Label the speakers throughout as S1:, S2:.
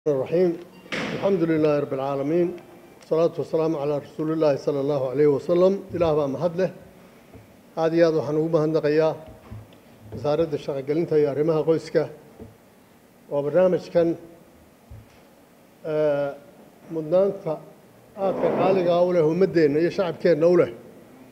S1: الرحيم الحمد لله رب العالمين والصلاة والسلام على رسول الله صلى الله عليه وسلم إله baa mahad leh aad iyo aad waxaan ugu mahadnaqayaa wasaaradda shaqogelinta iyo arrimaha qoyska oo barnaamijkan mudnaanta aadka qaaligaa u leh ummaddeenna iyo shacabkeenna u leh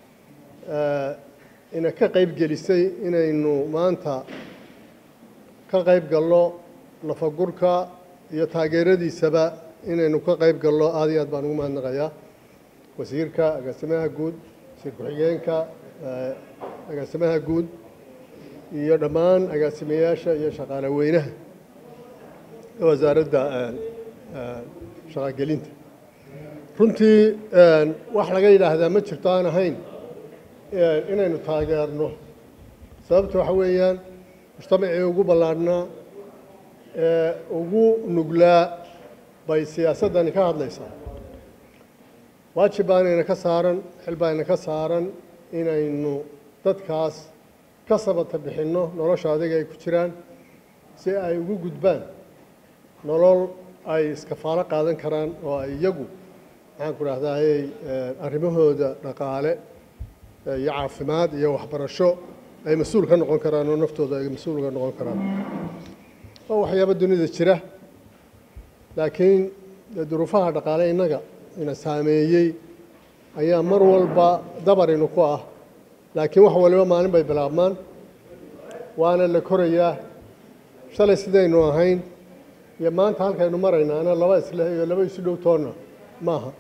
S1: ina ka qayb gelisay inaynu maanta ka qayb galno nafagurka iyo taageeradiisaba inaynu ka qayb galno aad iyo aad baan ugu mahadnaqayaa wasiirka agaasimaha guud wasiir ku-xigeenka agaasimaha guud iyo dhammaan agaasimayaasha iyo shaqaale weynaha wasaaradda shaqogelinta runtii wax laga yidhaahdaa ma jirto aan ahayn inaynu taageerno sababta waxa weeyaan mujtamacii ugu ballaadhnaa ee ugu nuglaa bay siyaasaddani ka hadlaysaa waajib baanayna ka saaran xil baayna ka saaran inaynu dadkaas ka sabata bixinno nolosha adiga ay ku jiraan si ay ugu gudbaan nolol ay iskafaalo qaadan karaan oo ay iyagu maxaan ku dhahdaayey arrimahooda dhaqaale iyo caafimaad iyo waxbarasho ay mas-uul ka noqon karaan oo naftooda ay mas-uul ka noqon karaan waa waxyaaba dunida jira laakiin duruufaha dhaqaale innaga ina saameeyey ayaa mar walba dabarinu ku ah laakiin wax waliba maalin bay bilaabmaan waana la korayaa shalay sidaynu ahayn iyo maanta halkaynu maraynaana laba isleh iyo laba isu dhow toonna maaha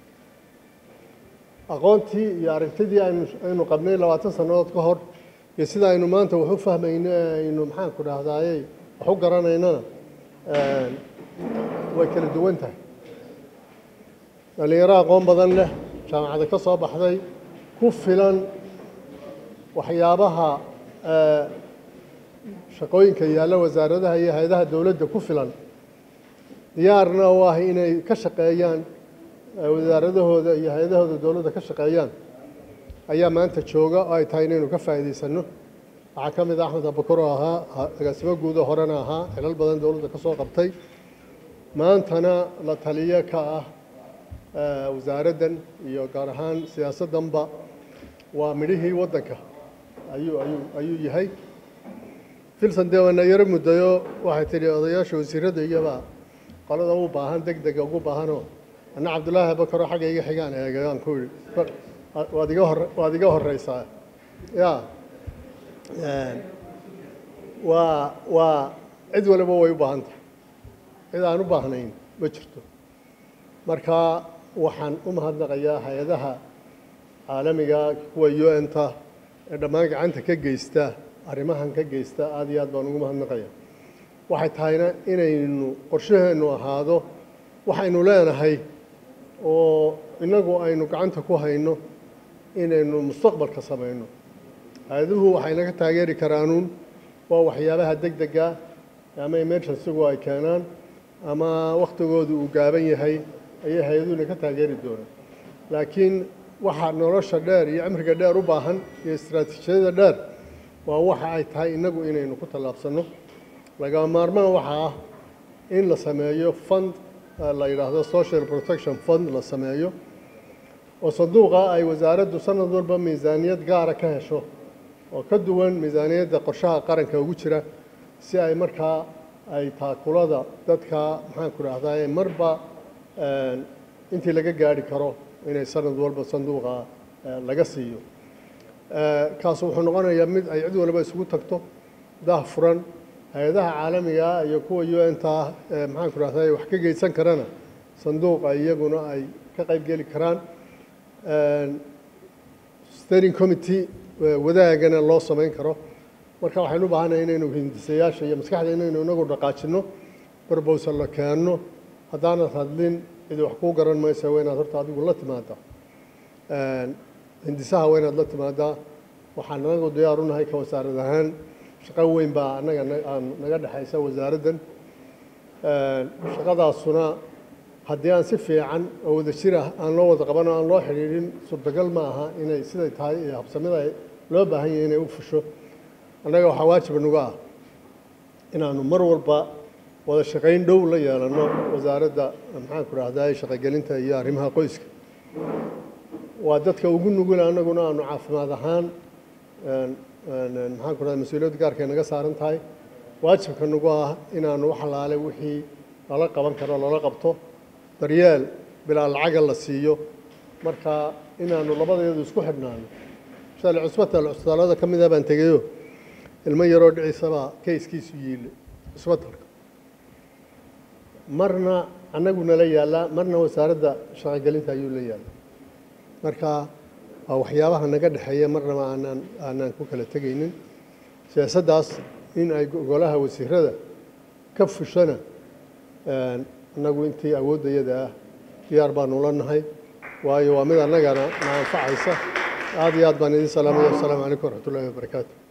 S1: aqoontii iyo aragtidii aynu aynu qabnay labaatan sannadood ka hor iyo sida aynu maanta wax u fahmayno ee aynu maxaan ku dhahdaayey wax u garanaynana way kala duwan tahay dhallinyaro aqoon badan leh jaamacada ka soo baxday ku filan waxyaabaha shaqooyinka yaalla wasaaradaha iyo hay-adaha dowladda ku filan diyaarna u ah inay ka shaqeeyaan wasaaradahooda iyo hay-adahooda dowladda ka shaqeeyaan ayaa maanta jooga oo ay tahay inaynu ka faa'iidaysanno waxaa ka mid a axmed abakar oo ahaa agaasimo guudo horena ahaa xilal badan dowladda ka soo qabtay maantana la taliyo ka ah wasaaraddan iyo gaar ahaan siyaasaddanba waa midhihii waddanka ayuu ayuu ayuu yahay filson dee waana yaro muddayo waxay tidhi odayaasha wasiiradda iyoba qolada u baahan deg dega ugu baahanoo anna cabdullaahi abakar oo xagga iga xigaan eegay aan ku idhi waad iga hor waad iga horreysaa ya waa waa cid waliba way u baahan tahay cid aan u baahnayn ma jirto marka waxaan u mahadnaqayaa hay-adaha caalamiga kuwa u n ta ee dhammaan gacanta ka geysta arrimahan ka geysta aad iyo aad baan ugu mahadnaqaya waxay tahayna inaynu qorshaheennu ahaado waxaynu leenahay oo innagu aynu gacanta ku hayno inaynu mustaqbalka samayno hay-aduhu waxay naga taageeri karaanuun waa waxyaabaha deg dega ama emergencygu ay keenaan ama wakhtigoodu uu gaaban yahay ayay hay-aduhuna ka taageeri doonaan laakiin waxa nolosha dheer iyo cimriga dheer u baahan iyo istaraatiijiyada dheer waa waxa ay tahay innagu inaynu ku tallaabsanno lagama maarmaan waxaa ah in la sameeyo fund la yidhaahdo social protection fund la sameeyo oo sanduuqa ay wasaaraddu sanad walba miisaaniyad gaara ka hesho oo ka duwan miisaaniyadda qorshaha qaranka ugu jira si ay markaa ay taakulada dadka maxaan ku dhahdaye marba intii laga gaari karo inay sanad walba sanduuqa laga siiyo kaas wuxuu noqonayaa mid ay cid walba isugu tagto dah furan hay-adaha caalamiga iyo kuwa u n ta maxaan ku dhahdaye wax ka geysan karana sanduuqa iyaguna ay ka qayb geli karaan steering committee wadaagana loo samayn karo marka waxaynu u baahannahay inaynu hindisayaasha iyo maskaxda inaynu inagu dhaqaajinno barbowsa la keenno haddaanad hadlin cidi wax kuu garan maysa waa inaad horta adigu la timaadaa hindisaha waa inaad la timaadaa waxaan anagu diyaar u nahay ka wasaarad ahaan shaqo weyn baa annaga naga dhexaysa wasaaraddan shaqadaasuna haddii aan si fiican oo wada jir ah aan loo wada qaban oo aan loo xidhiidhin suurtagal ma aha inay siday tahay iyo habsamida loo baahan yahay inay u fusho annaga waxaa waajib nuga ah inaanu mar walba wada shaqayn dhow la yeelano wasaaradda maxaanku rahdaa shaqogelinta iyo arrimaha qoyska waa dadka ugu nugul annaguna aanu caafimaad ahaan maxaanku rahda mas-uuliyadda gaarka naga saaran tahay waajibka nagu ah inaanu wax alaale wixii lala qaban karo lala qabto daryeel bilaa lacaga la siiyo marka inaanu labadeedu isku xidhnaano shalay cusbatal cusbitaalada ka mid ah baan tegayo ilmo yaroo dhiciisabaa kayskiisu yiile cusbatalka marna annagu nala yaallaa marna wasaaradda shaqogelinta ayuu la yaallaa marka waa waxyaabaha naga dhexeeya marnaba aanaan aanaan ku kala tegaynin siyaasaddaas in ay golaha wasiirada ka fushana annagu intii awooddayada ah diyaar baanu la nahay waayo waa mid annagana na anfacaysa aad iyo aad baan idin salaamaya wasalaamu calaykum waraxmat ullahi wabarakaatu